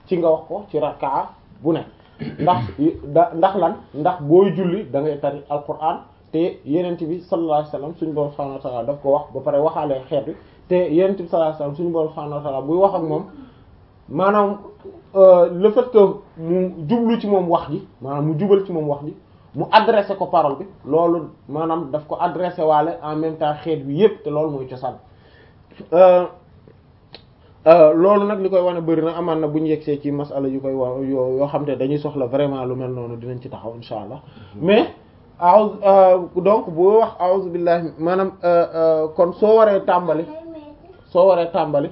ci nga wax ko ci rakkaa bu ne ndax da ndax lan ndax booy julli da ngay tari alquran te yenent bi sallallahu alayhi wasallam suñu borom subhanahu wa ta'ala daf ko wax ba pare waxaalee xeet bi te yenent bi sallallahu alayhi wasallam suñu borom subhanahu wa ta'ala buy wax ak moom maanaam le fait que mu jublu ci moom wax ji maanaam mu jubal ci moom wax ji mu adressé ko parole bi loolu maanaam daf ko adressé waale en même temps xeet bi yépp te loolu mooy cosaan loolu nag li koy wane bëri na amaan na bu ñu yegsee ci masala yu koy wa yoo yoo xam te dañuy soxla vraiment lu mel noonu dinañ ci taxaw insha allah mais aw donc boo wax a'udhu billahi maanaam kon soo waree tàmbali soo waree tàmbali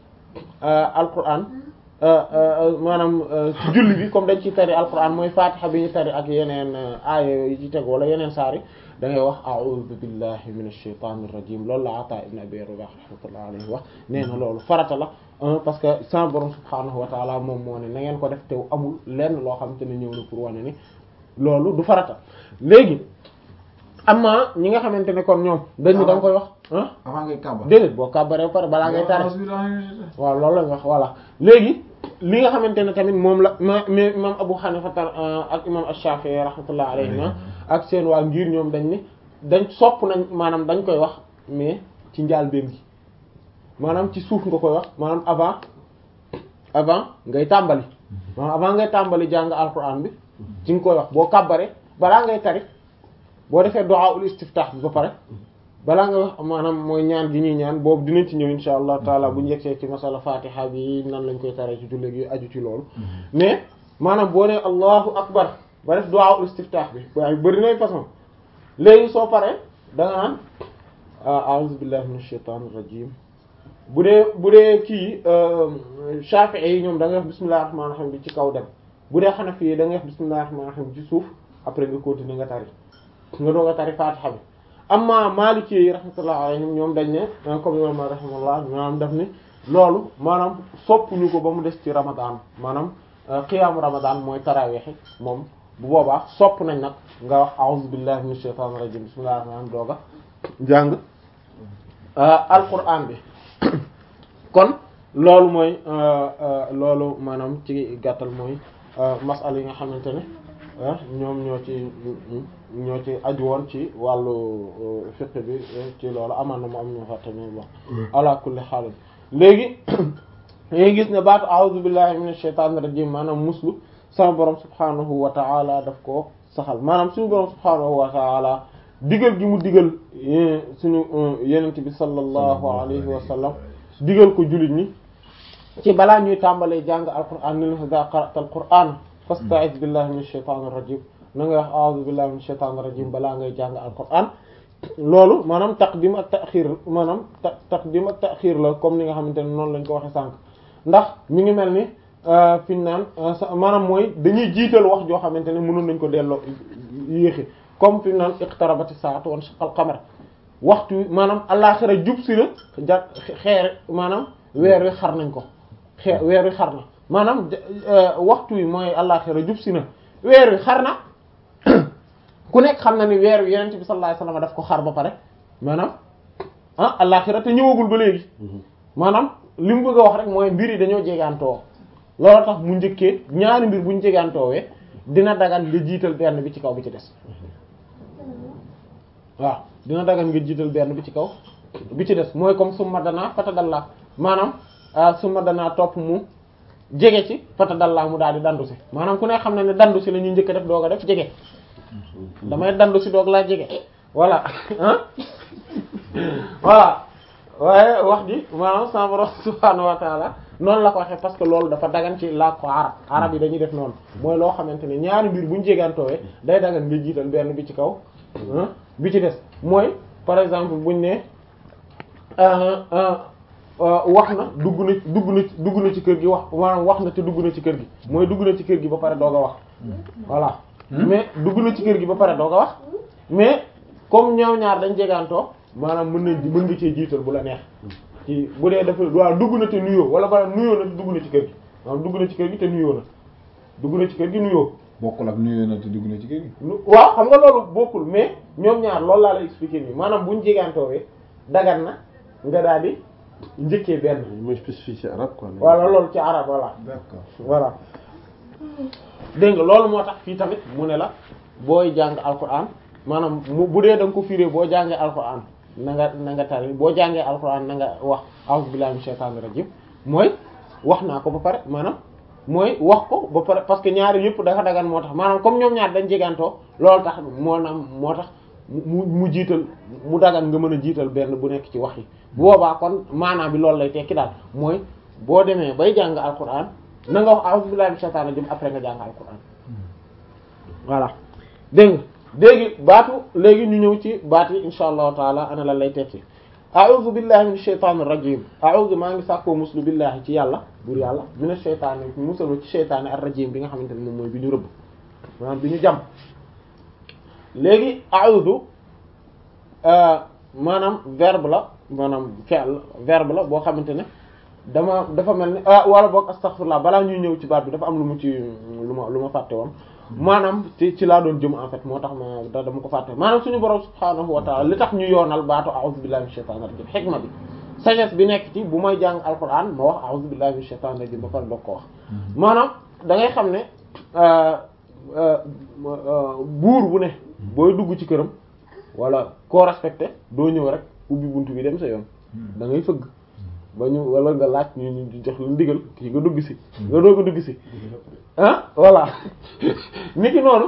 alquran maanaam ci julli bi comme dañ ciy tari alquran mooy fatiha bi ñu tari ak yeneen aaya yi ci teg wala yeneen saari da ngay wax a'udhu billahi minash shaitanir rajim loolu la Ata ibn Abi Rabah rahmatullahi alayhi wax nee na loolu farata la parce que sa borom subhanahu wa ta'ala moom moo ne na ngeen ko def te amul lenn loo xam te ne ñëw na pour wane ni loolu du farata léegi amma ñi nga xamante ne kon ñoom dañu da nga koy wax ah avant ngay kàbbar déedéet boo kàbbaree ba pare balaa ngay tari waaw loolu lañ wax voilà léegi li nga xamante ne tamit moom la ma mais imam Abu Hanifa ak imam Ash-Shafi'i rahmatullah alayhima ak seen waa ngir ñoom dañ ni dañ sopp nañ maanaam dañ koy wax mais ci njaal benn gi maanaam ci suuf nga koy wax maanaam avant avant ngay tàmbali maanaam avant ngay tàmbali jàng alquran bi ci nga koy wax boo kàbbaree balaa ngay tari boo defee du'a ul istiftah bi ba pare balaa nga wax maanaam mooy ñaan gi ñuy ñaan boobu dinañ ci ñëw insha allah taala bu njëgsee ci masala fatiha bi nan lañ koy taree ci julli gi aju ci loolu mais maanaam boo nee allahu akbar ba def du'a ul istiftah bi waaye bëri nay façon léegi soo paree da nga naan a'udhu billahi minash shaitanir rajim bu dee bu dee kii shafi'i yi ñoom da nga wax bismillahir rahmanir rahim bi ci kaw dem bu dee hanafi yi da nga wax bismillahir rahmanir rahim bi ci suuf après nga continuer nga tari nga doog a tari fatiha bi amma maliki yi rahmatullah alayhim ñoom dañ ne comme imam rahimahullah maanaam daf ni loolu maanaam soppuñu ko ba mu des ci ramadan maanaam qiyaamu ramadan mooy tarawih moom bu boobaa sopp nañ nag nga wax a'udhu billahi minash shaitanir rajim bismillahir rahmanir rahim dooga jàng alquran bi kon loolu mooy loolu maanaam ci gàttal mooy masala yi nga xamante ne ñoom ñoo ci ñoo ci aju woon ci wàllu fiqh bi ci loolu amaan na mu am ñu fàtte ni wax ala kulli haal léegi dañuy gis ne baatu a'udhu billahi minash shaitanir rajim maanaam muslu sama borom subhanahu wa ta'ala daf ko saxal maanaam suñu borom subhanahu wa ta'ala digal gi mu digal suñu yenent bi sallallahu alayhi wa sallam digal ko jullit ñi ci balaa ñuy tàmbalee jàng alquran ni la idha qara'ta alquran fasta'iz billahi minash shaitanir rajim na nga wax a'udhu billahi minash shaitanir rajim balaa ngay jàng alquran loolu maanaam taqdim ak ta'khir maanaam taqdim ak ta'khir la comme ni nga xamante ne noonu lañ ko waxe sànq ndax mi ngi mel ni fi ñu naan maanaam mooy dañuy jiital wax joo xamante ne mënoon nañ ko delloo yéexi comme fi ñu naan iqtarabati saatu wan shaqal qamar waxtu maanaam àllaxira jub si la ja xeer maanaam weer wi xar nañ ko xeer weer wi xar na maanaam waxtu wi mooy àllaxira jub si na weer wi xar na ku nekk xam na ni weer wi yenent bi sallallahu alayhi wasallam daf ko xar ba pare maanaam ah àllaxira te ñëwagul ba léegi maanaam li mu bëgg a wax rek mooy mbir yi dañoo jegaantoo loolu tax mu njëkkee ñaari mbir buñ jegaantoowee dina dagan nga jiital benn bi ci kaw bi ci des waaw dina dagan nga jiital benn bi ci kaw bi ci des mooy comme summa danaa fatadalla maanaam summa danaa topp mu jege ci fatadalla mu daal di dandu si maanaam ku ne xam ne ne dandu si la ñuy njëkk def doog a def jege damay dandu si doog laa jege voilà ah voilà waaye wax ji maanaam sama borom subhaanahu wa taala noonu la ko waxee parce que loolu dafa dagan ci làkk ko arab arab yi dañuy def noonu mooy loo xamante ne ñaari mbir buñ jegantoowee day dagan nga jiital benn bi ci kaw bi ci des mooy par exemple buñ ne wax na dugg na dugg na dugg na ci kër gi wax maanaam wax na te dugg na ci kër gi mooy dugg na ci kër gi ba pare doog a wax voilà mais dugg na ci kër gi ba pare doog a wax mais comme ñaaw ñaar dañ jegantoo maanaam mën nañ mën nga cee jiital bu la neex ci bu dee dafa waaw dugg na te nuyoo wala ba nuyoo na te dugg na ci kër gi maanaam dugg na ci kër gi te nuyoo na dugg na ci kër gi nuyoo bokkul ak nuyoo na te dugg na ci kër gi. waaw xam nga loolu bokkul mais ñoom ñaar loolu laa la expliquer nii maanaam buñ jegantoowee dagan na nga daal di njëkkee benn mooy spécificité arabe quoi. voilà loolu ci arab voilà d'accord voilà dégg nga loolu moo tax fii tamit mu ne la booy jàng alquran maanaam mu bu dee da nga ko firé boo jàngee alquran na nga na nga tari boo jàngee alquran na nga wax a'udhu billahi minash shaitanir rajim mooy wax naa ko ba pare maanaam mooy wax ko ba pare parce que ñaari yëpp dafa dagan moo tax maanaam comme ñoom ñaar dañ jegantoo loolu tax moo naam moo tax mu mu jiital mu dagan nga mën a jiital benn bu nekk ci wax yi bu boobaa kon maanaam bi loolu lay tekki daal mooy boo demee bay jàng alquran na nga wax a'udhu billahi minash shaitanir rajim après nga jàng alquran voilà dégg nga léegi baatu léegi ñu ñëw ci baat yi insha allahu taala ana lan lay tekki a'udhu billahi minash shaitanir rajim a'udhu maa ngi sàkkoo muslu billahi ci yàlla buur yàlla minash shaitanir musalu ci shaytaani ar rajim bi nga xamante ne moom mooy bi ñu rëbb maanaam bi ñu jam léegi a'udhu maanaam verbe la maanaam fi'l verbe la boo xamante ne dama dafa mel ni ah wala boog astaghfirullah balaa ñuy ñëw ci baat bi dafa am lu mu ci lu ma lu ma fàtte woon maanaam ci ci laa doon jëm en fait moo tax ma da dama ko fàtte maanaam suñu borom subhaanahu wa ta'ala li tax ñu yoonal baatu a'udhu billahi minash shaitanir rajim xikma bi sagesse bi nekk ci bu may jàng alquran ma wax a'udhu billahi minash shaitanir rajim ba pare doog ko wax maanaam da ngay xam ne buur bu ne booy dugg ci këram wala koo respecté doo ñëw rek ubbi buntu bi dem sa yoon da ngay fëgg ba ñu wala nga laaj ñu ñu jox la ndigal kii nga dugg si nga doog a dugg si ah voilà niki noonu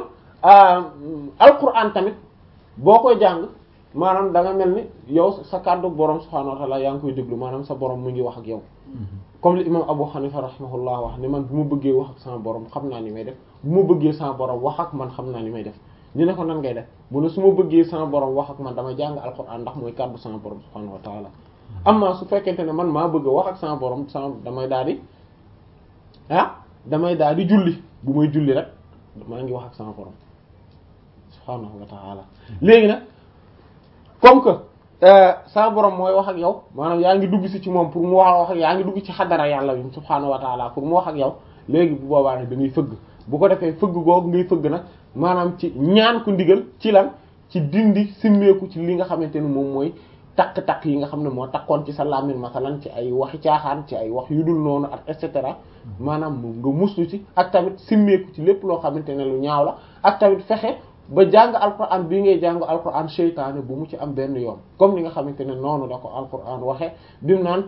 alquran tamit boo koy jàng maanaam da nga mel ni yow sa kàddu borom subhanahu wa ta'ala yaa ngi koy déglu maanaam sa borom mu ngi wax ak yow comme li imam Abu Hanifa rahimahullah wax ni man bu ma bëggee wax ak sama borom xam naa ni may def bu ma bëggee sama borom wax ak man xam naa ni may def ñu ne ko nan ngay def mu ne su ma bëggee sama borom wax ak man dama jàng alquran ndax mooy kàddu sama borom subhanahu wa ta'ala amma su fekkente ne man maa bëgg a wax ak sama borom sama damay daal di ah damay daal di julli bu may julli rek maa ngi wax ak sama borom subhaanahu wa ta'ala léegi nag comme que sama borom mooy wax ak yow maanaam yaa ngi dugg si ci moom pour mu wax wax ak yaa ngi dugg ci xadara yàlla bi subhaanahu wa ta'ala pour mu wax ak yow léegi bu boobaa nag da ngay fëgg bu ko defee fëgg googu ngay fëgg nag maanaam ci ñaan ko ndigal ci lan ci dindi simmeeku ci li nga xamante ne moom mooy takk-takk yi nga xam ne moo takkoon ci sa làmmiñ masalan ci ay waxi caaxaan ci ay wax yu dul noonu ak et cetera maanaam nga muslu ci ak tamit simmeeku ci lépp loo xamante ne lu ñaaw la ak tamit fexe ba jàng alquran bii ngay jàng alquran seytaane bu mu ci am benn yoon comme ni nga xamante ne noonu la ko alquran waxe bimu naan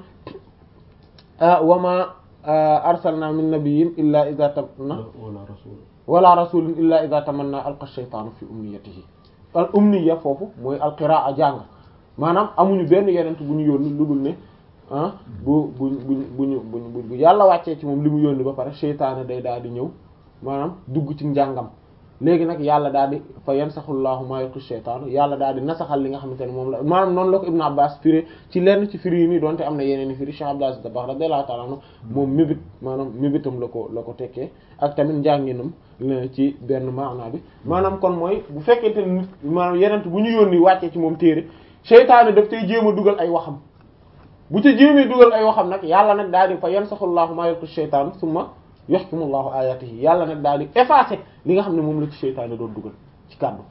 wa ma arsalna min nabiyyin illa idha tamanna wala rasul wala rasulin illa idha tamanna alqa shaytanu fi umniyatihi al umniya foofu mooy alqiraa jàng maanaam amuñu benn yenent bu ñu yónni lu dul ne ah bu bu bu buñu bu bu yàlla wàccee ci moom li mu yónni ba pare seytaane day daal di ñëw maanaam dugg ci njàngam léegi nag yàlla daal di fa yansaxullahu ma yulqi sheytaanu yàlla daal di nasaxal li nga xamante ne moom la maanaam noonu la ko Ibn Abbas firi ci lenn ci firi yi nii donte am na yeneen i firi Cheikh Abdou Aziz Dabakh radiyallahu ta'ala anhu moom mébét maanaam mébétam la ko la ko tekkee ak tamit njànginam ci benn maanaa bi maanaam kon mooy bu fekkente ne nit maanaam yenent bu ñu yónni wàccee ci moom téere seytaane daf tey jéem a dugal ay waxam bu ci jéemee dugal ay waxam nag yàlla nag daal di fa yansaxullahu ma yulqi sheytaan summa yuhkimullahu ayatihi yàlla nag daal di effacer li nga xam ne moom la ci seytaane doon dugal ci kàddu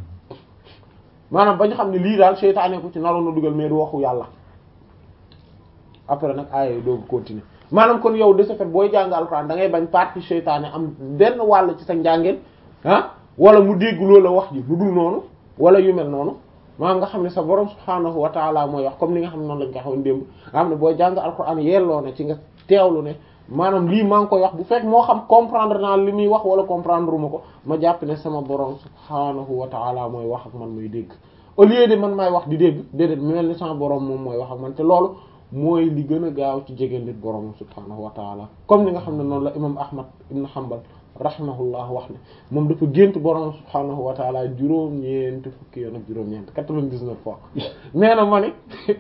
maanaam ba ñu xam ne lii daal seytaane ko ci naroon na dugal mais du waxu yàlla après nag aaya yi doogu continuer maanaam kon yow de ce fait booy jàng alxuraan da ngay bañ partie seytaane am benn wàll ci sa njàngeen ah wala mu dégg loola wax ji lu dul noonu wala yu mel noonu maanaam nga xam ne sa borom subhaanahu wa taala mooy wax comme ni nga xam ne noonu lañ ko xawoon démb nga xam ne booy jàng alxuraan yelloo na ci nga teewlu ne maanaam lii maa ngi koy wax bu fekk moo xam comprendre naa li muy wax wala comprendre uma ko ma jàpp ne sama borom subhaanahu wa taala mooy wax ak man muy dégg au lieu de man maay wax di dégg déedéet mel ni sama borom moom mooy wax ak man te loolu mooy li gën a gaaw ci jege nit borom subhaanahu wa taala comme ni nga xam ne noonu la imam ahmad ibn hanbal rahimahullah wax ne moom dafa gént borom subhaanahu wa taala juróom-ñeent fukki yoon ak juróom-ñeent quatre-vingt-dix-neuf fois nee na ma ni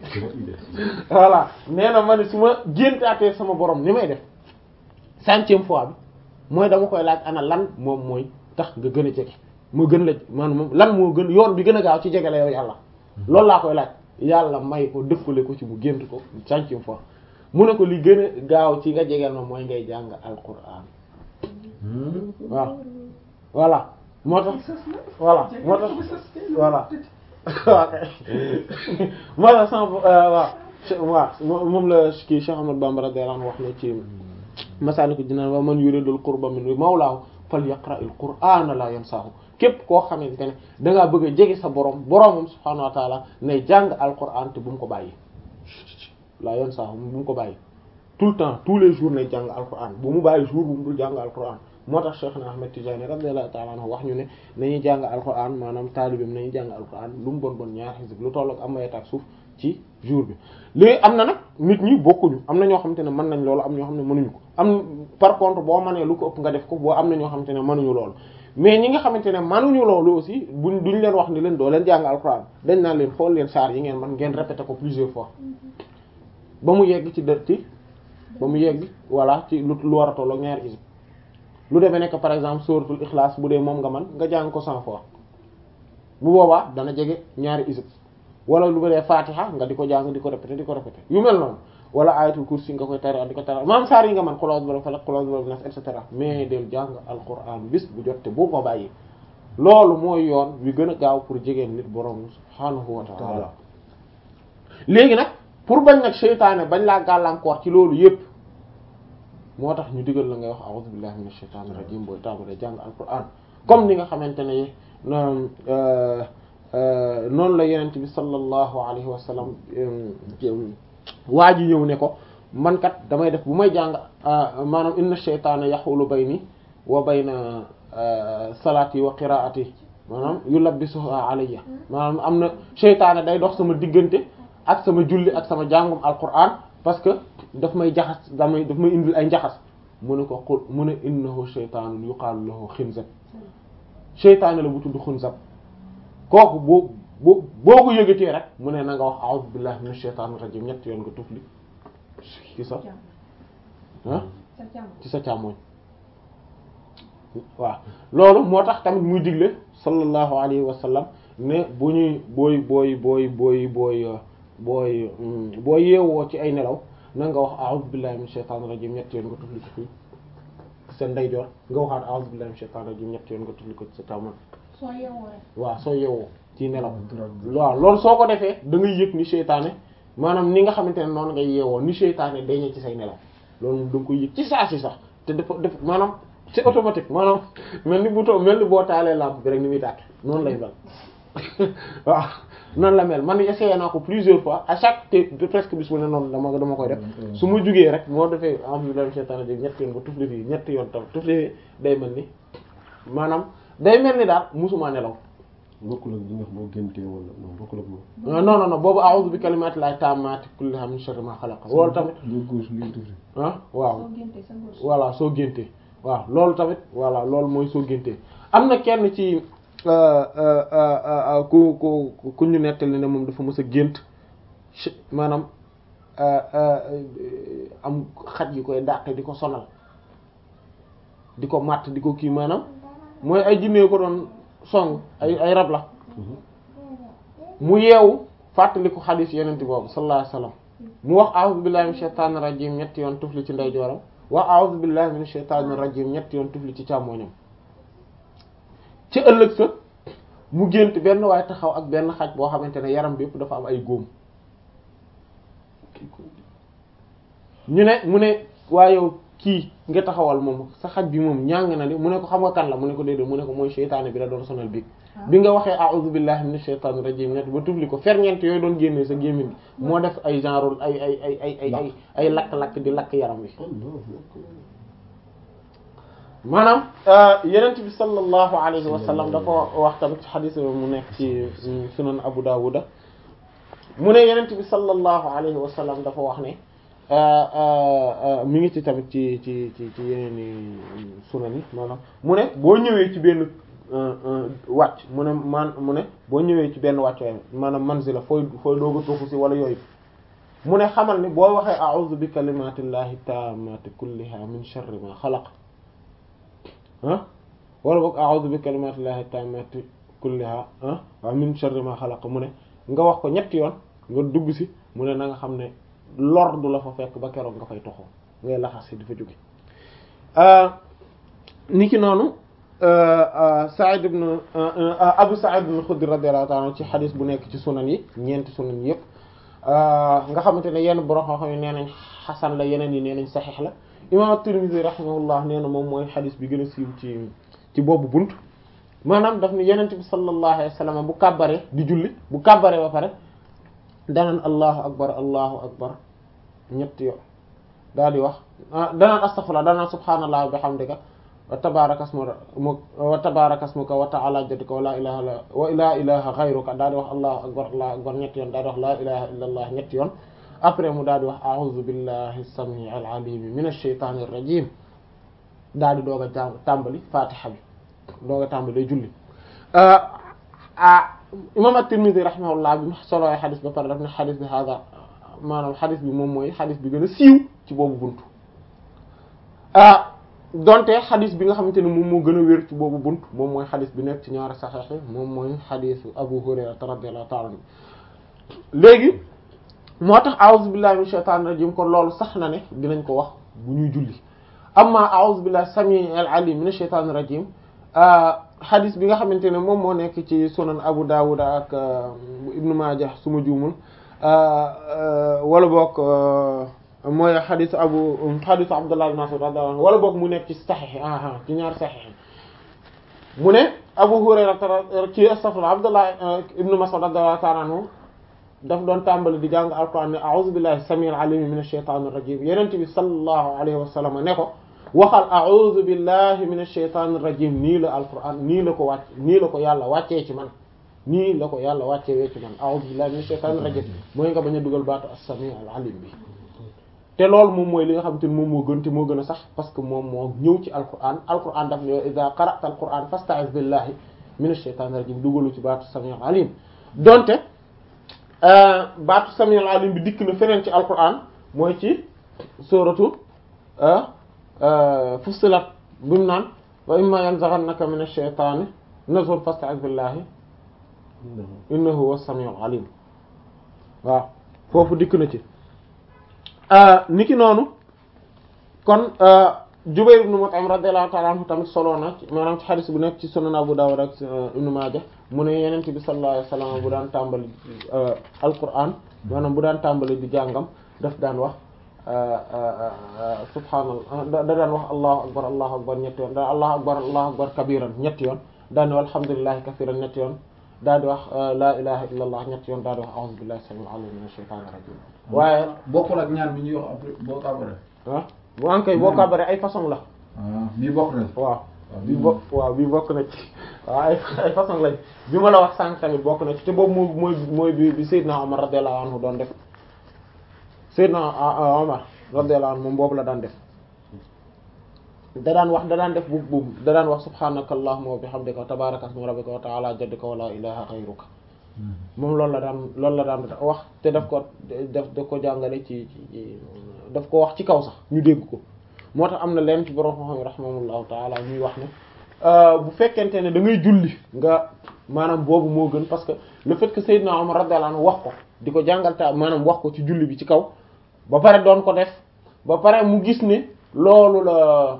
voilà nee na ma ni su ma géntaatee sama borom ni may def centième fois bi mooy dama koy laaj ana lan moom mooy tax nga gën a jege moo gën la maanaam moom lan moo gën yoon bi gën a gaaw ci jege la yow yàlla loolu laa koy laaj yàlla may ko dëppale ko ci mu gént ko centième fois mu ne ko li gën a gaaw ci nga jegeel ma mooy ngay jàng alquran waaw voilà moo tax voilà moo tax voilà moo tax sama waaw waaw moom la kii Cheikh Ahmad Bamba radiyallahu anhu wax ne ci Masaalikul Jinaan wa man yuridul qurba min mawlaahu falyaqra'il qur'aana la yansaahu képp koo xamante ne dangaa bëgg a jege sa borom boromam subhaanahu wa taala ne jàng alquran te bu mu ko bàyyi la yansaahu bu mu ko bàyyi tout le temps tous les jours ne jàng alquran bu mu bàyyi jour bu mu dul jàng alquran moo tax Cheikh na Ahmed Tidiane radiyallahu ta'ala anhu wax ñu ne nañuy jàng alquran maanaam taalibeem nañuy jàng alquran lu mu bon bon ñaar xisib lu tollook am mayet ak suuf ci jour bi léegi am na nag nit ñi bokkuñu am na ñoo xamante ne mën nañ loolu am ñoo xam ne mënuñu ko am par contre boo mënee lu ko ëpp nga def ko boo am na ñoo xamante ne mënuñu loolu mais ñi nga xamante ne mënuñu loolu aussi buñ duñ leen wax ni leen doo leen jàng alquran dañ naan leen xool leen saar yi ngeen man ngeen répété ko plusieurs fois ba mu yegg ci dë ci ba mu yegg voilà ci lu lu war a tollook ñaari xisib lu demee nekk par exemple suratul ikhlas bu dee moom nga man nga jàng ko cent fois bu boobaa dana jege ñaari isib wala lu dee fatiha nga di ko jàng di ko répéter di ko répéter yu mel noonu wala ayatul kursi nga koy tari di ko tari maam saar yi nga man xulaas bala falak xulaas bala nas et cetera mais del jàng alquran bis bu jotte bu ko bàyyi loolu mooy yoon wi gën a gaaw pour jegeen nit borom subhaanahu wa ta'ala léegi nag pour bañ nag seytaane bañ laa gàllankoor ci loolu yépp moo tax ñu digal la ngay wax a'udhu billahi minash shaitanir rajim booy tàmbalee jàng alquran comme ni nga xamante ne noonu la yenent bi sallallahu alayhi wa sallam waa ji ñëw ne ko man kat damay def bu may jàng maanaam inna shaytana yaxulu bayni wa bayna salaati wa qiraati maanaam yulabbisuha alayya maanaam am na sheytaane day dox sama diggante ak sama julli ak sama jàngum alquran parce que daf may jaxas damay daf may indil ay njaxas mu ne ko xul mu ne innahu shaytaanun yuqaalu lahu xinzab sheytaane la bu tudd xinzab kooku boo boo boo ko yëgatee rek mu ne na nga wax a'udhu billahi minash shaytaanir rajiim ñett yoon nga tufli ci sa ah ci sa càmmoñ waaw loolu moo tax tamit muy digle sallallahu alayhi wa sallam ne bu ñuy booy booy booy booy booy booy boo yeewoo ci ay nelaw na nga wax a'udhu billahi minash shaytaanir rajiim ñett yoon nga tufli ko fii ci sa ndeyjoor nga waxaat a'udhu billahi minash shaytaanir rajiim ñett yoon nga tufli ko ci sa càmmoñ soo yeewoo rek. waaw soo yeewoo ci nelaw waaw loolu soo ko defee da ngay yëg ni seytaane maanaam ni nga xamante ne noonu ngay yeewoo ni seytaane dañee ci say nelaw loolu moom da nga koy yëg ci saa si sax te dafa def maanaam c'est automatique maanaam mel ni bu too mel ni boo taalee lampe bi rek ni muy tàkk noonu lay mel waaw noonu la mel man essayé naa ko plusieurs fois à chaque te presque bis bu ne noonu dama dama koy def su ma jugee rek moo defee am seytaane di ñetti yoon ba tufli fii ñetti yoon tam tufli fii day mel ni maanaam day mel ni daal musuma nelaw bokkul ak bi nga xam boo géntee wala non bokkul ak moom. non non non boobu a'udhu bi kalimati llahi tammati kulliha min sharri ma khalaqa loolu tamit boo góos ngeen tufli. ah waaw soo géntee sa ngóor. voilà soo géntee waaw loolu tamit voilà loolu mooy soo géntee am na kenn ci ku ku ku ñu nettali ne moom dafa mës a gént maanaam am xaj yi koy dàqe di ko sonal di ko matt di ko kii maanaam mooy ay jinne ko doon song ay ay rab la mu yeewu fàttali ko xadiis yeneen boobu sallallahu alayhi wasallam mu wax a'udhu billahi minash shaitanir rajim ñetti yoon tufli ci ndeyjooram wax a'udhu billahi minash shaitanir rajim ñetti yoon tufli ci càmmoñam ci ëllëg sa mu gént benn waaye taxaw ak benn xaj boo xamante ne yaram bi yëpp dafa am ay góom ñu ne mu ne waaye yow kii nga taxawal moom sa xaj bi moom ñàng na de mu ne ko xam nga kan la mu ne ko déedéet mu ne ko mooy seytaane bi la doon sonal biig bi nga waxee a'udhu billahi minash shaitanir rajim ñett ba tufli ko ferñeent yooyu doon génnee sa gémmiñ bi moo def ay genre ay ay ay ay ay ay ay lakk-lakk di lakk yaram wi maanaam yenent bi sallallahu alayhi wa sallam dafa wax tamit ci xadis mu nekk ci sunan Abu Dawuda mu ne yenent bi sallallahu alayhi wa sallam dafa wax ne mi ngi ci tamit ci ci ci ci yeneen i sunan yi maanaam mu ne boo ñëwee ci benn wàcc mu ne man mu ne boo ñëwee ci benn wàcc maanaam manzila fooy fooy doog a toxu si wala yooyu mu ne xamal ni boo waxee a'udhu bi kalimatillahi tammati kulliha min sharri ma xalaq ah wala boog a'udhu bi kalimatillahi tammati kulliha ah waaw min sharri ma xalaq mu ne nga wax ko ñetti yoon nga dugg si mu ne na nga xam ne lor du la fa fekk ba keroog nga fay toxoo ngay laxas si di fa jóge ni ki noonu Sa'id ibn Abu Sa'id ibn Khudri radiyallahu ta'ala ci xadis bu nekk ci sunan yi ñeenti sunan yépp nga xamante ne yenn borom xam-xam yi nee nañ xasan la yeneen yi nee nañ saxiix la imam at-Tirmidhi rahimahullah nee na moom mooy xadis bi gën a siiw ci ci boobu bunt maanaam daf ni yenente bi sallallahu alayhi wa sallam bu kàbbaree di julli bu kàbbaree ba pare danaan allahu akbar allahu akbar ñetti yoon daal di wax danaan astaghfirullah danaan subhaanallah wa bihamdika wa tabaraka ismuka wa tabaraka ismuka wa ta'ala jadduka wa la ilaha illa wa la ilaha ghayruka daal di wax allahu akbar allahu akbar ñetti yoon daal di wax la ilaha illa allah ñetti yoon après mu daal di wax a'udhu billahi as-sami'i al-alim minash shaytanir rajim daal di doog a jàng tàmbali fatiha bi doog a tàmbali julli ah imam at-Tirmidhi rahimahullah bi mu solooy xadis ba pare daf ne xadis bi hada maanaam xadis bi moom mooy xadis bi gën a siiw ci boobu buntu ah donte xadis bi nga xamante ne moom moo gën a wér ci boobu buntu moom mooy xadis bi nekk ci ñaari saxiix yi moom mooy xadisu Abu Hurayra radiyallahu ta'ala anhu léegi moo tax a'udhu billahi minash shaitanir rajim kon loolu sax na ne dinañ ko wax bu ñuy julli amma a'udhu billahi samii'il alim minash shaitanir rajim xadis bi nga xamante ne moom moo nekk ci sunan Abu Dawud ak Ibnu Majah su ma juumul wala boog mooy xadisu Abu xadisu Abdullah ibn Mas'ud radiyallahu anhu wala boog mu nekk ci saxiix ah ci ñaar saxiix mu ne Abu Hurayra ci astaghfirullah Abdullah ibn Mas'ud radiyallahu ta'ala anhu daf doon tàmbali di jàng alquran ne a'udhu billahi samii'il alim minash shaytanir rajim yonent bi sallallahu alayhi wa sallam ne ko waxal a'udhu billahi minash shaytanir rajim nii la alquran nii la ko wàcc nii la ko yàlla wàccee ci man nii la ko yàlla wàccee wee ci man a'udhu billahi minash shaytanir rajim mooy nga bañ a dugal baatu as-sami' al-alim bi te loolu moom mooy li nga xamante ni moom moo gën te moo gën a sax parce que moom moo ñëw ci alquran alquran daf ne idha qara'ta alquran fasta'iz billahi minash shaytanir rajim dugalu ci baatu as-sami' al-alim donte baatu sami al-alim bi dikk na feneen ci alquran mooy ci suratu Fussilat bi mu naan wa imma yanzaghannaka mina ash-shaytani nazghun fasta'iz billahi innahu huwa as-sami' al-alim waaw foofu dikk na ci niki noonu kon Jubayr ibn Mut'im radiyallahu ta'ala anhu tamit solo na maanaam ci xadis bu nekk ci Sunan Abu Dawud ak Ibn Majah mu ne Yonent bi sallallahu alayhi wasallam bu daan tàmbali Alquran maanaam bu daan tàmbali di jàngam daf daan wax subhaanallah da daan wax allahu akbar allahu akbar ñetti yoon da allahu akbar allahu akbar kabiran ñetti yoon daan di wax alhamdulillahi kathiran ñetti yoon daal di wax la ilaha illa allah ñetti yoon daal di wax a'udhu billahi samil alim minash shaytanir rajim waaye bokkul ak ñaan bi ñuy wax après boo kàbbaree. ah bu ankay boo kàbbaree ay façon la ah bii bokk na. waaw bi bokk waaw bi bokk na ci waaw ay ay façon lañ bi ma la wax sànq tamit bokk na ci te boobu mooy mooy mooy bi bi Seydina Omar radiyallahu anhu doon def Seydina Omar radiyallahu anhu moom boobu la daan def da daan wax da daan def buub buub da daan wax subhanaka allahumma wa bihamdika wa tabaraka ismu rabbika wa ta'ala jadduka wa la ilaha ghayruka moom loolu la daan loolu la daan wax te daf ko daf daf ko jàngale ci ci daf ko wax ci kaw sax ñu dégg ko moo tax am na leen ci borom xam-xam rahimahullahu taala ñuy wax ne bu fekkente ne da ngay julli nga maanaam boobu moo gën parce que le fait que Seydina Omar radiyallahu anhu wax ko di ko jàngal ta maanaam wax ko ci julli bi ci kaw ba pare doon ko def ba pare mu gis ne loolu la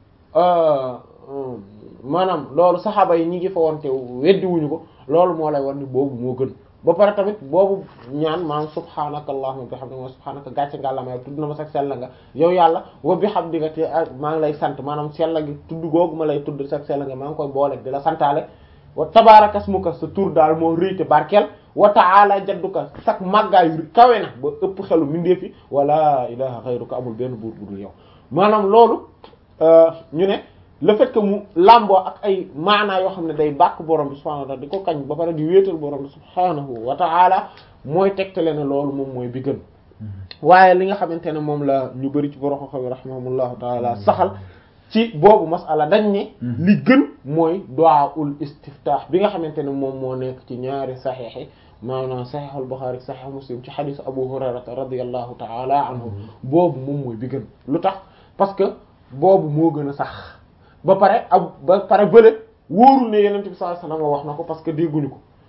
maanaam loolu saxaaba yi ñi ngi fa woon te weddiwuñu ko loolu moo lay war ni boobu moo gën ba pare tamit boobu ñaan maanaam subhaanaka allahumma bihamdika wa subhaanaka gàcce nga la may tudd na ma sax sell nga yow yàlla wa bihamdika te maa ngi lay sant maanaam sell gi tudd googu ma lay tudd sax sell nga maa ngi koy boole di la santaale wa tabaaraka ismuka sa tur daal moo rëy te barkeel wa ta'ala jadduka sax màggaayu kawe na ba ëpp xelu mindee fi wala ilaha ghayruka amul benn buur bu dul yow maanaam loolu ñu ne le fait que mu làmboo ak ay maanaa yoo xam ne day bàkk borom bi subhanahu wa ta'ala di ko kañ ba pare di wéetal borom bi subhanahu wa ta'ala mooy tegtale ne loolu moom mooy bi gën waaye li nga xamante ne moom la ñu bari ci borom xam rahimahumullahu ta'ala saxal ci boobu masala dañ ne li gën mooy du'aul istiftah bi nga xamante ne moom moo nekk ci ñaari saxiix yi maanaam saxiix al-Bukhari saxiix Muslim ci xadiis Abu Hurayrata radiyallahu ta'ala anhu boobu moom mooy bi gën lu tax parce que boobu moo gën a sax ba pare ab ba pare bële wóorul ne yenent bi sallallahu alayhi wasallam wax na ko parce que dégguñu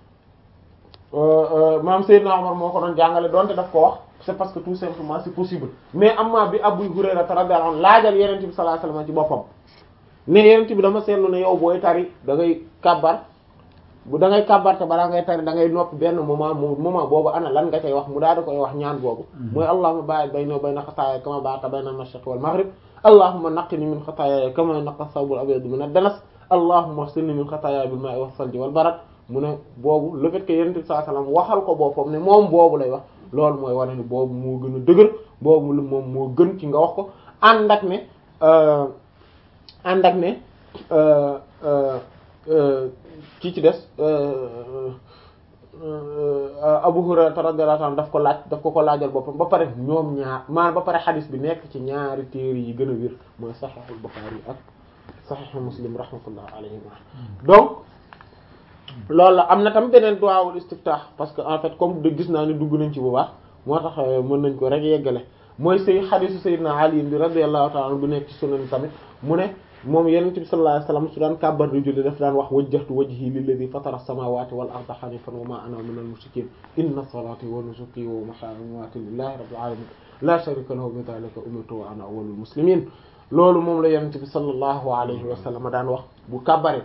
ko maam Seydina Omar moo ko doon jàngale donte daf ko wax c'est parce que tout simplement c'est possible mais amma bi Abu Hurayra radiyallahu anhu laajal yenent bi sallallahu alayhi wasallam ci boppam ne yenent bi dama seetlu ne yow booy tari da ngay kàbbar bu da ngay kàbbarte balaa ngay tari da ngay noppi benn moment mu moment boobu ana lan nga cay wax mu daal di koy wax ñaan boobu mooy allahumma ba'id bayni wa bayna xataaya kama ba'adta bayna al-mashriq wal maghrib allahumma naqqini min xataaya kama yunqqa thawbul abyadu min ad-danas allahumma ighsilni min xataaya bil ma'i was salji wal barad mu ne boobu le fait que yonent bi sallallahu alayhi wasallam waxal ko boppam ne moom boobu lay wax loolu mooy wane ni boobu moo gën a dëgër boobu lu moom moo gën ci nga wax ko ànd ak ne ànd ak ne ci ci des Abu Hurayra radiyallahu anhu daf ko laaj daf ko ko laajal boppam ba pare ñoom ñaar maanaam ba pare xadis bi nekk ci ñaari téere yi gën a wér mooy Sahihul Bukhari ak Sahih Muslim rahmatullah alayhima donc loolu la am na tam beneen duwaawul istiftah parce que en fait comme de gis naa ni dugg nañ ci bu baax moo tax mën nañ ko rek yeggale mooy say xadisu sayyidina Ali bi radiyallahu ta'ala anhu bu nekk ci sunan tamit mu ne moom yonent bi sallallahu alayhi wasallam su daan kàbbar di julli daf daan wax wajjahtu wajhi lilladhi fatara as-samawati wal arda hanifan wa ma ana minal mushrikin inna salati wa nusuki wa mahyaya wa mamati lillahi rabbil alamin la sharika lahu bi dhalika umirtu wa ana awwalul muslimin loolu moom la yonent bi sallallahu alayhi wasallam daan wax bu kàbbare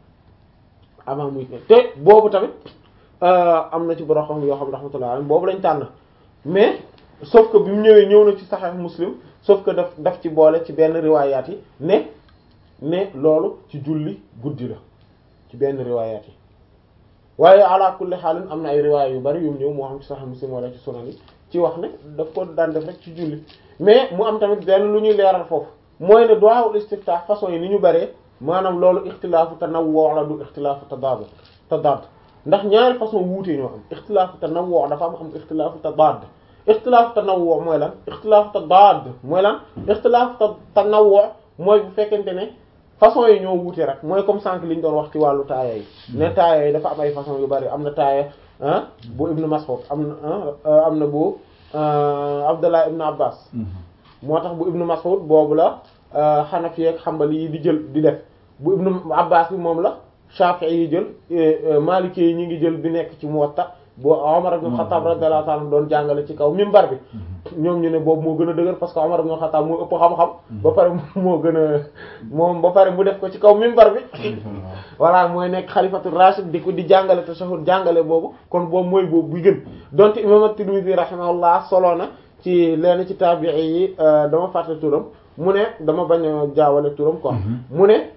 avant muy te boobu tamit am na ci borom xam yoo xam rahmatullah alayhi boobu lañ tànn mais sauf que bi mu ñëwee ñëw na ci Sahih Muslim sauf que daf daf ci boole ci benn riwaayaat yi ne ne loolu ci julli guddi la ci benn riwaayaat yi waaye ala kulli xaalin am na ay riwaay yu bari yu mu ñëw moo xam ci Sahih Muslim wala ci sunan yi ci wax ne daf ko daan def rek ci julli mais mu am tamit benn lu ñuy leeral foofu mooy ne du'aa'ul istiftah façon yi ni ñu bëree maanaam loolu ixtilaafu tanawwu la du ixtilaafu tadaad tadaad ndax ñaari façon wuute ñoo am ixtilaafu tanawwu dafa am am ixtilaafu tadaad ixtilaafu tanawwu mooy lan ixtilaafu tadaad mooy lan ixtilaafu tanawwu mooy bu fekkente ne façon yi ñoo wuute rek mooy comme sànq li ñu doon wax ci wàllu taaya yi ne taaya yi dafa am ay façon yu bari am na taaya ah bu Ibn Mas'ud am na am na bu Abdullah Ibn Abbas moo tax bu Ibn Mas'ud boobu la Hanafi ak Hanbali yi di jël di def bu Ibn Abbas bi moom la Shafi'i yi jël Maliki yi ñu ngi jël bi nekk ci Muwatta boo Umar ibn Khattab radiyallahu ta'ala doon jàngale ci kaw minbar bi ñoom ñu ne boobu moo gën a dëgër parce que Umar ibn Khattab moo ëpp xam-xam ba pare moo gën a moom ba pare mu def ko ci kaw minbar bi voilà mooy nekk xalifatu rashid di ko di jàngale tashahhud jàngale boobu kon boobu mooy boobu bu gën donte imam at-Tirmidhi rahimahullah solo na ci leen ci tabi'i yi dama fàtte turam mu ne dama bañ a jaawale turam quoi mu ne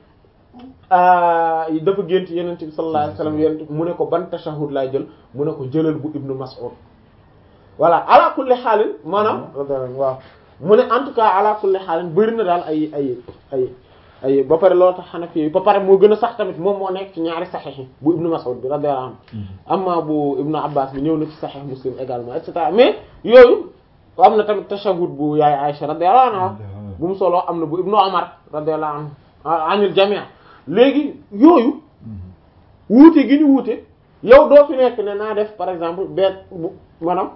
dafa gént yenent bi sallallahu alayhi wasallam yenent mu ne ko ban tashahhud laay jël mu ne ko jëlal bu ibnu Mas'ud voilà ala kulli xaalin maanaam waaw mu ne en tout cas ala kulli xaalin bëri na daal ay ay ay ay ba pare loolu tax Hanafi yi ba pare moo gën a sax tamit moom moo nekk ci ñaari saxiix yi bu ibnu Mas'ud bi radiyallahu anhu amma bu ibnu Abbas bi ñëw na ci saxiix Muslim également et cetera mais yooyu am na tamit tashahhud bu yaay Aisha radiyallahu anha bu mu solo am na bu ibnu Umar radiyallahu anhu anil jami' léegi yooyu wuute gi ñu wuute yow doo fi nekk ne naa def par exemple benn bu maanaam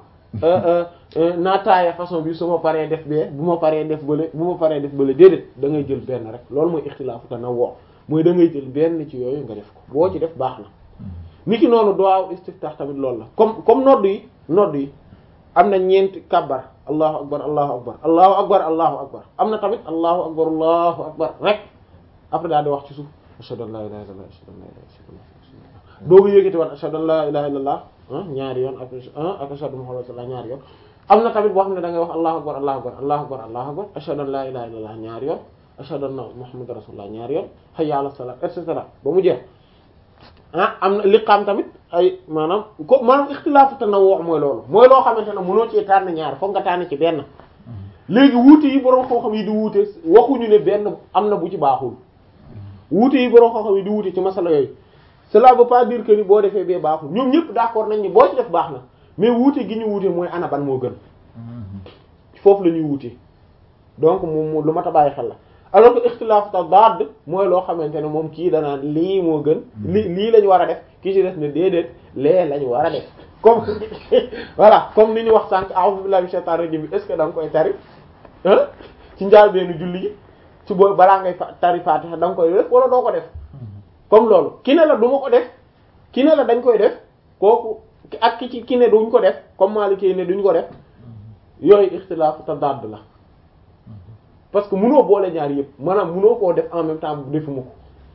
naa taaya façon bi su ma paree def bee bu ma paree def bële bu ma paree def bële déedéet da ngay jël benn rek loolu mooy ixtilaafu tanawwu mooy da ngay jël benn ci yooyu nga def ko boo ci def baax na ni ki noonu duwaaw istiftah tamit loolu la comme comme nodd yi nodd yi am na ñeenti kabbar allahu akbar allahu akbar allahu akbar allahu akbar am na tamit allahu akbar allahu akbar rek après daal di wax ci suuf ashhadu an la ilaha illallah ashhadu an la ilaha illallah doogu yéegati wat ashhadu an la ilaha illallah ñaari yoon ak ak ashhadu muhammadu rasulullah ñaari yoon am na tamit boo xam ne da ngay wax allahu akbar allahu akbar allahu akbar allahu akbar ashhadu an la ilaha illallah ñaari yoon ashhadu anna muhammadu rasulullah ñaari yoon hayya ala salat et cetera ba mu jeex ah am na liqaam tamit ay maanaam ko maanaam ixtilaafu tanawwu mooy loolu mooy loo xamante ne mënoo ci tànn ñaar foog nga tànn ci benn léegi wuute yi borom xam-xam yi di wuute waxuñu ne benn am na bu ci baaxul wuute yi borom xam-xam yi di wuute ci masala yooyu cela veut pas dire que ni boo defee bee baaxul ñoom ñëpp d'accord nañ ni boo ci def baax na mais wuute gi ñu wuute mooy ana ban moo gën foofu la ñuy wuute donc moom lu mat a bàyyi xel la alors que ixtilaafu tadaad mooy loo xamante ne moom kii danaan lii moo gën li lii lañ war a def kii ci def ne déedéet lee lañ war a def comme voilà comme ni ñu wax sànq a'udhu billahi minash shaitanir rajim bi est-ce que da nga koy tari ah ci njaal beenu julli gi ci boo balaa ngay tari fatiha da nga koy def wala doo ko def comme loolu ki ne la du ma ko def ki ne la dañ koy def kooku ak ki ci ki ne duñ ko def comme Maliki ne duñ ko def yooyu ixtilaafu tadaad la parce que munoo boole ñaar yëpp maanaam munoo koo def en même temps defuma ko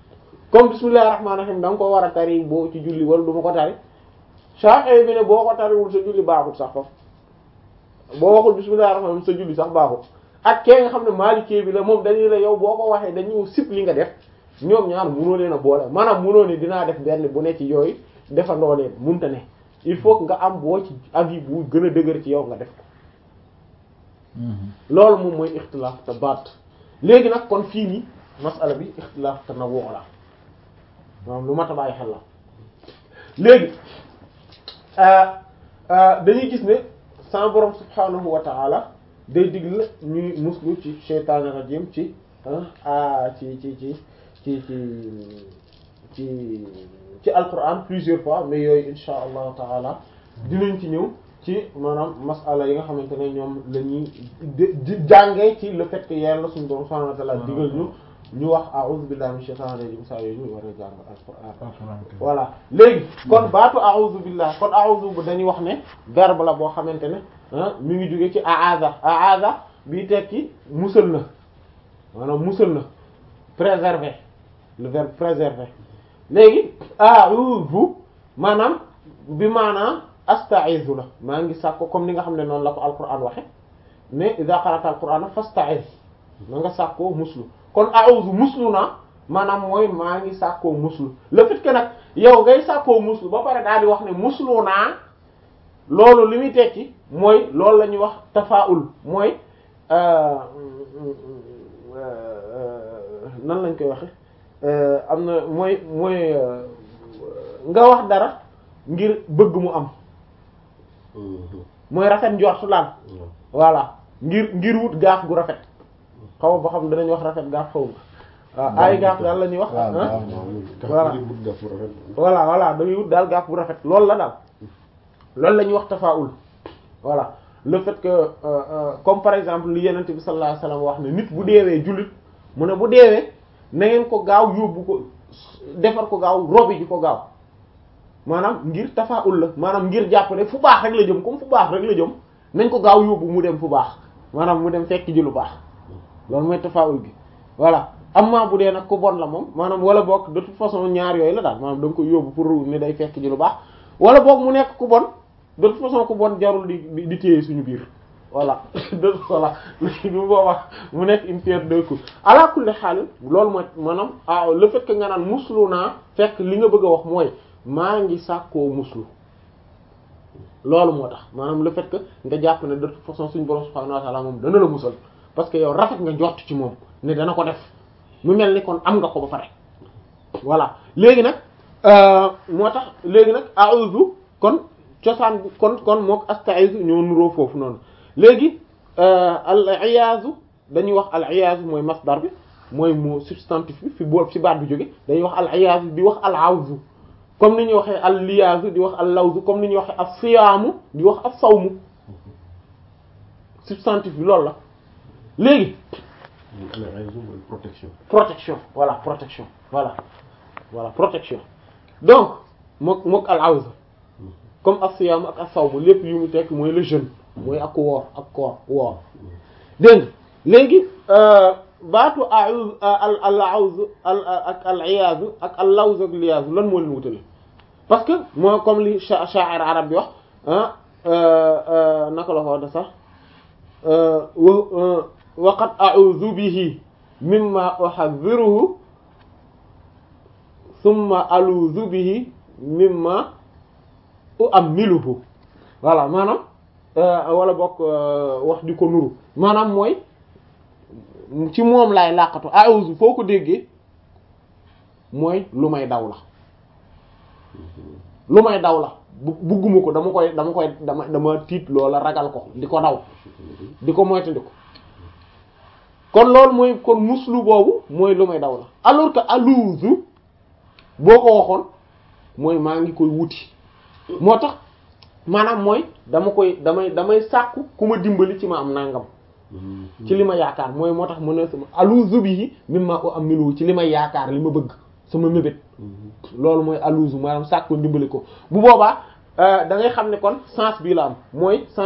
comme bismillahir rahmanir rahim da nga ko war a tari boo ci julli wala du ma ko tari Shafi'i bi ne boo ko tariwul sa julli baaxul sax foofu boo waxul bismillahir rahmanir rahim sa julli sax baaxul ak kee nga xam ne Maliki bi la moom dañuy la yow boo ko waxee dañu sip li nga def ñoom ñaar munoo leen a boole maanaam munoo ne dinaa def benn bu ne ci yooyu defandoo leen munta ne il faut que nga am boo ci avis bu gën a dëgër ci yow nga def ko loolu moom mooy ixtilaaf te baat léegi nag kon fii nii masala bi ixtilaaf te na woo la maanaam lu mat a bàyyi xel la léegi dañuy gis ne sama borom subhanahu wa ta'ala day digle ñuy muslu ci shaytaani rajim ci ah ci ci ci ci ci ci ci alquran plusieurs fois mais yooyu insha allahu taala dinañ ci ñëw ci maanaam masala yi nga xamante ne ñoom la ñuy jàngee ci le fait que yàlla suñu borom subhanahu wa ta'ala digal ñu ñu wax a'udhu billahi minash shaitanir rajim saa yooyu ñu war a jàng alquran voilà léegi kon baatu a'udhu billahi kon a'udhu bu dañuy wax ne verbe la boo xamante ne mi ngi jóge ci a'adha a'adha bii tekki musal na maanaam musal na préserver le verbe préserver léegi a'udhu maanaam bi maanaam asta'izu la maa ngi sàkko comme ni nga xam ne noonu la ko alquran waxe ne idha qara'ta alquran fasta'iz na nga sàkkoo muslu kon a'udhu muslu na maanaam mooy maa ngi sàkkoo muslu le fait que nag yow ngay sàkkoo muslu ba pare daal di wax ne muslu naa loolu li muy tekki mooy loolu la ñuy wax tafaul mooy nan lañ koy waxe am na mooy mooy nga wax dara ngir bëgg mu am mooy rafet njortu laal voilà ngir ngir wut gaaf gu rafet xaw ba xam danañ wax rafet gaaf xaw ma waaw ay gaaf daal la ñuy wax voilà voilà voilà da ngay wut daal gaaf bu rafet loolu la daal loolu la ñuy wax tafaul voilà le fait que euh, euh, comme par exemple li yenente bi sallallahu alayhi wasallam wax ne nit bu deewee jullit mu ne bu deewee na ngeen ko gaaw yóbbu ko defar ko gaaw robi ji ko gaaw maanaam ngir tafaul la maanaam ngir jàpp ne fu baax rek la jëm comme fu baax rek la jëm nañ ko gaaw yóbbu mu dem fu baax maanaam mu dem fekk ji lu baax loolu mooy tafaul gi voilà amma bu dee nag ku bon la moom maanaam wala boog de toute façon ñaar yooyu la daal maanaam da nga koy yóbbu pour ne day fekk ji lu baax wala boog mu nekk ku bon de toute façon ku bon jarul di di di téye suñu biir voilà de voilà léegi bu boobaa mu nekk une pierre deux coups ala kulli xaal loolu mooy maanaam ah le fait que nga naan muslu naa fekk li nga bëgg a wax mooy maa ngi sàkkoo muslu loolu moo tax maanaam le fait que nga jàpp ne de toute façon suñu borom subhanahu wa ta'ala moom dana la musal parce que yow rafet nga njort ci moom ne dana ko def mu mel ni kon am nga ko ba pare voilà léegi nag moo tax léegi nag a'udhu kon cosaan bi kon kon mook asta'izu ñoo nuroo foofu noonu léegi al iyaazu dañuy wax al iyaazu mooy masdar bi mooy mu substantif bi fi boobu ci baat bi jóge dañuy wax al iyaazu di wax al awzu comme ni ñuy waxee al liyaazu di wax al lawzu comme ni ñuy waxee as siyaamu di wax as sawmu substantif bi loolu la léegi protection protection voilà protection voilà voilà protection donc mook mook al awzu comme as siyaam ak as sawmu lépp yu mu tekk mooy le jeûne mooy ak woor ak koor woor dégg nga léegi baatu a'udhu al al a'udhu al ak al iyaazu ak al lawz ak liyaazu lan moo leen wutale parce que moo comme li sha'ir arab bi wax naka la ko wax sax wa qad a'udhu bihi mimma uhadhiruhu thumma aludhu bihi mimma u'ammiluhu voilà maanaam wala bokk wax di ko nuru maanaam mooy ci moom laay làqatu a'udhu foo ko déggee mooy lu may daw la lu may daw la bu bugguma ko dama koy dama koy dama dama tiit loola ragal ko di ko daw di ko moytandi ko kon loolu mooy kon muslu boobu mooy lu may daw la alors que aluuzu boo ko waxoon mooy maa ngi koy wuti moo tax maanaam mooy dama koy damay damay sàkku ku ma dimbali ci ma am nangam ci li ma yaakaar mooy moo tax mu ne sama aluuzu bi mimma o am milu ci li ma yaakaar li ma bëgg sama mébét loolu mooy aluuzu maanaam sàkku dimbali ko bu boobaa da ngay xam ne kon sens bii la am mooy